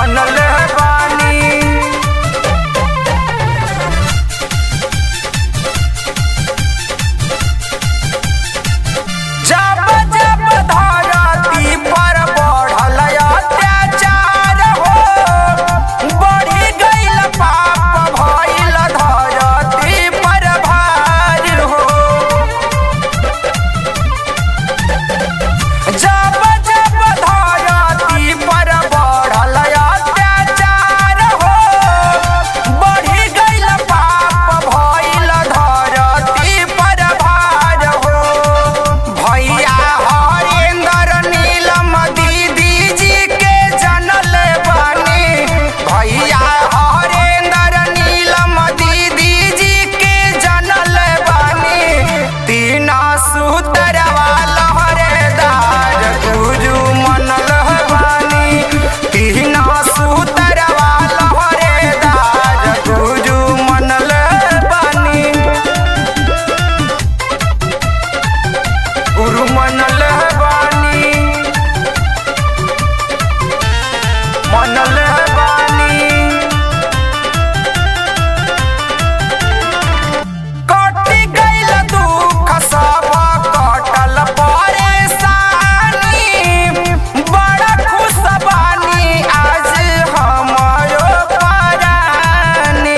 मनल बानी जब जब धरती पर बढ़ल अत्याचार हो बढ़ी गईल पाप भइल धरती पर भार हो जब जब धरती पर बढ़ल अत्याचार हो बढ़ी गईल पाप भइल धरती पर भार हो भैया हरेंद्र नीलम दीदी जी के जनल बानी भैया हरेंद्र नीलम दीदी जी के जनल बानी तीन सूतर लहरेदार गुरु मनल बानी तीन सूतर लहरेदार गुरु मनल बानी गुरु मनल बानी मनल बानी कटि गइल दुख सब कटल परेशानी बड़ा खुश बानी आज हमरो परानी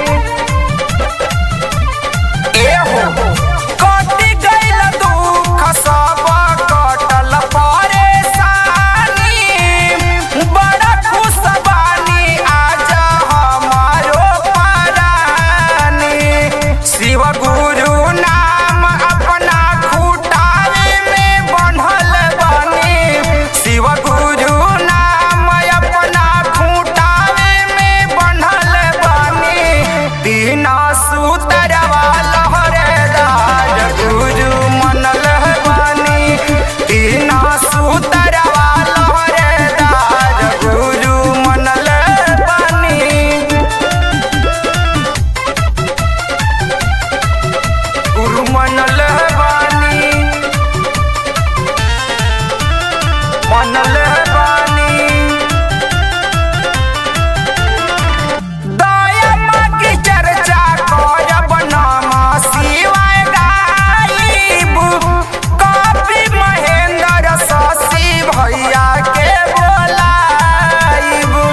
एहो कटि गइल दुख सब कटल परेशानी बड़ा खुश बानी आज हमारो परानी शिव गुरु नाम अपना खुटावे में बन्हल बानी शिव गुरु नाम अपना खुटावे में बन्हल बानी तीन सूतर लहरेदार गुरु मनल बानी तीन सूतर लहरेदार गुरु मनल बानी गुरु मनल बानी मनल बानी दया माँ की चर्चा करब नाम शिवाय गाइब कवि महेंद्र शशि भैया के बोलाइब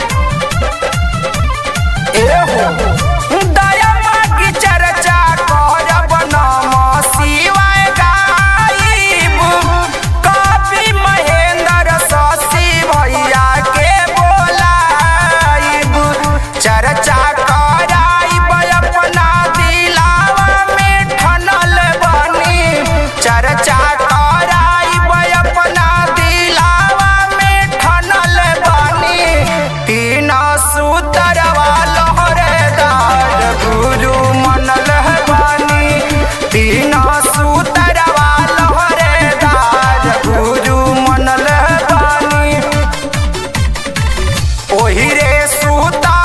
एहो दया माँ की चर्चा करब नाम शिवाय गाइब कवि महेंद्र शशि भैया के बोलाइब चर्चा कराइब अपना दिलावा में ठनल बनी चर्चा कराइब अपना दिलावा में ठनल बनी तीन सूतर लहरेदार गुरु मनल बानी तीन सूतर लहरेदार गुरु मनल बानी ओही रे सूता